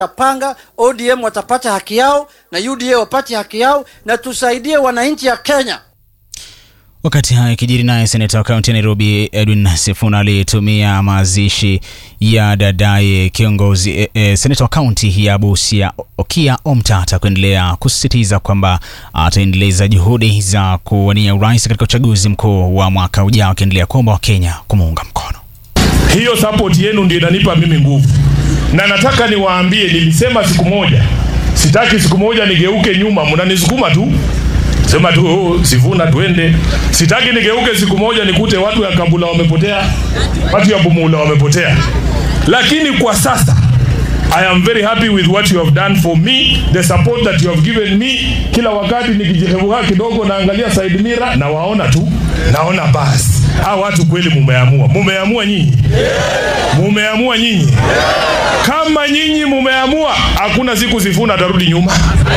Panga ODM watapata haki yao na UDA wapate haki yao, na tusaidie wananchi ya Kenya. Wakati haya kijiri, naye seneta wa kaunti ya Nairobi Edwin Sifuna alitumia mazishi ya dadaye kiongozi e, e, seneta wa kaunti ya Busia Okia Omtata kuendelea kusisitiza kwamba ataendeleza juhudi za kuwania urais katika uchaguzi mkuu wa mwaka ujao, akiendelea kuomba Wakenya kumuunga mkono. Hiyo support yenu ndio inanipa mimi nguvu, na nataka niwaambie, nilisema siku moja, sitaki siku moja nigeuke nyuma, mnanisukuma tu sema tu oh, Sifuna twende. Sitaki nigeuke siku moja nikute watu ya Kabula wamepotea, watu ya Bumula wamepotea. Lakini kwa sasa I am very happy with what you have done for me, the support that you have given me. Kila wakati nikijihevuka kidogo naangalia side mirror na waona tu, naona basi hao watu kweli mumeamua, mumeamua nyinyi, mumeamua nyinyi. Kama nyinyi mumeamua, hakuna siku Sifuna atarudi nyuma.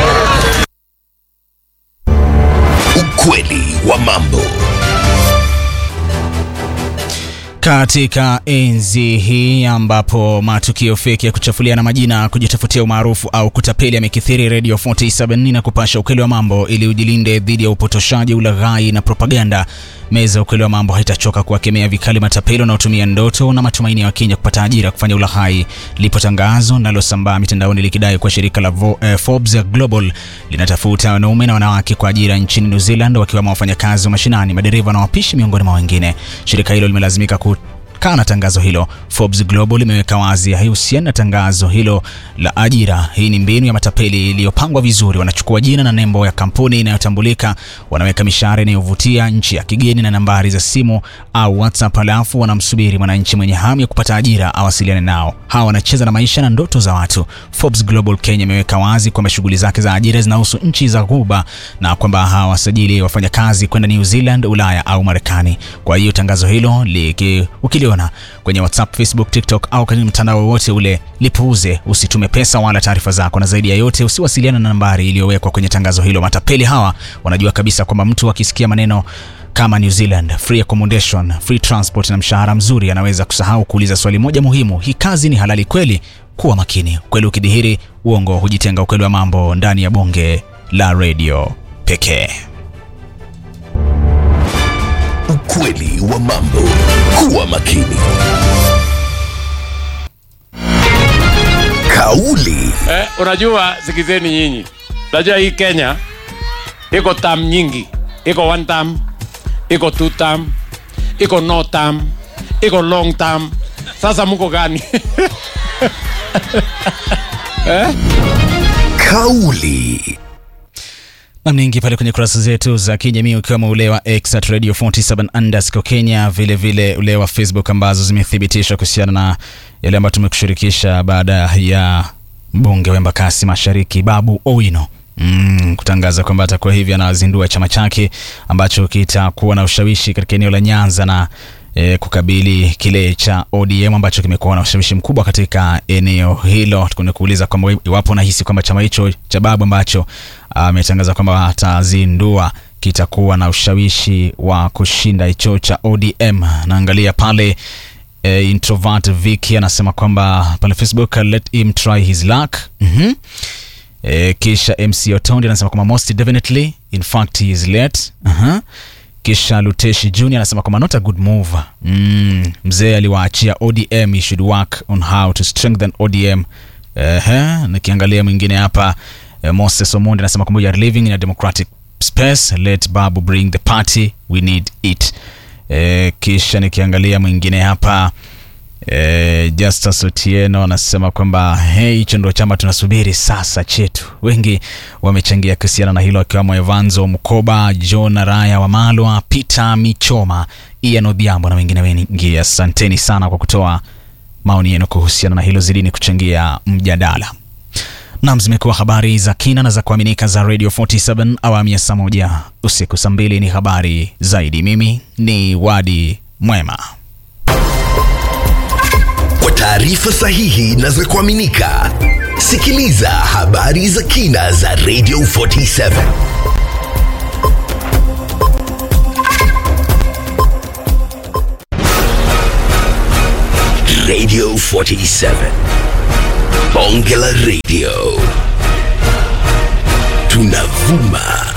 Ukweli wa mambo. Katika enzi hii ambapo matukio feki ya kuchafuliana majina, kujitafutia umaarufu au kutapeli yamekithiri, Radio 47 na kupasha ukweli wa mambo ili ujilinde dhidi ya upotoshaji, ulaghai na propaganda. Meza ukweli wa mambo haitachoka kuwakemea vikali matapeli wanaotumia ndoto na matumaini ya Wakenya kupata ajira kufanya ulaghai. Lipo tangazo linalosambaa mitandaoni likidai kuwa shirika la Vo, eh, Forbes Global linatafuta wanaume na wanawake kwa ajira nchini New Zealand, wakiwemo wafanyakazi wa mashinani, madereva na wapishi, miongoni mwa wengine. Shirika hilo limelazimika ku kana tangazo hilo. Forbes Global imeweka wazi haihusiani na tangazo hilo la ajira. Hii ni mbinu ya matapeli iliyopangwa vizuri. Wanachukua jina na nembo ya kampuni inayotambulika, wanaweka mishahara inayovutia, nchi ya kigeni na nambari za simu au WhatsApp, halafu wanamsubiri mwananchi mwenye hamu ya kupata ajira awasiliane nao. Hawa wanacheza na maisha na ndoto za watu. Forbes Global Kenya imeweka wazi kwamba shughuli zake za ajira zinahusu nchi za Ghuba na kwamba hawasajili wafanyakazi kwenda New Zealand, Ulaya au Marekani. Kwa hiyo tangazo hilo liki ukiliona kwenye WhatsApp, Facebook, TikTok au kwenye mtandao wowote ule, lipuuze. Usitume pesa wala taarifa zako, na zaidi ya yote usiwasiliana na nambari iliyowekwa kwenye tangazo hilo. Matapeli hawa wanajua kabisa kwamba mtu akisikia maneno kama New Zealand, free accommodation, free transport na mshahara mzuri, anaweza kusahau kuuliza swali moja muhimu: hii kazi ni halali kweli? Kuwa makini. Ukweli ukidhihiri, uongo hujitenga. Ukweli wa mambo ndani ya bonge la redio pekee. Ukweli wa mambo. Kuwa makini. Kauli Eh, unajua sikizeni nyinyi, unajua hii Kenya iko tam nyingi, iko one term, iko two term, iko no term, iko long term. Sasa mko gani? kauli Nam ningi pale kwenye kurasa zetu za kijamii ukiwemo ule wa X at Radio 47 underscore Kenya, vile vile ule wa Facebook ambazo zimethibitisha kuhusiana na yale ambayo tumekushirikisha baada ya mbunge wa Embakasi Mashariki Babu Owino Mm, kutangaza kwamba atakuwa hivi anazindua chama chake ambacho kitakuwa na ushawishi katika eneo la Nyanza na e, kukabili kile cha ODM ambacho kimekuwa na ushawishi mkubwa katika eneo hilo. Tukwenda kuuliza kwamba iwapo unahisi kwamba chama hicho cha Babu ambacho ametangaza kwamba atazindua kitakuwa na ushawishi wa kushinda hicho cha ODM. Naangalia pale e, introvert Vicky anasema kwamba pale Facebook, let him try his luck. mm-hmm. E, kisha MC Otondi anasema kwamba most definitely in fact he is late. uh-huh. Kisha Luteshi Junior anasema kwamba not a good move. Mm, mzee aliwaachia ODM, he should work on how to strengthen ODM. Ehe, nikiangalia mwingine hapa eh, Moses Omondi anasema kwamba we are living in a democratic space, let Babu bring the party, we need it. Eh, kisha nikiangalia mwingine hapa E, Justus Otieno anasema kwamba hey, hicho ndo chama tunasubiri sasa chetu. Wengi wamechangia kuhusiana na hilo akiwemo Evanzo Mkoba, John Raya wa Malwa, Peter Michoma, Ian Odhiambo na wengine wengi. Asanteni sana kwa kutoa maoni yenu kuhusiana na hilo, zidini kuchangia mjadala. Nam, zimekuwa habari za kina na za kuaminika za Radio 47 awamu ya saa moja usiku. Saa mbili ni habari zaidi. Mimi ni Wadi Mwema. Kwa taarifa sahihi na za kuaminika, sikiliza habari za kina za Radio 47. Radio 47. bonge la radio tunavuma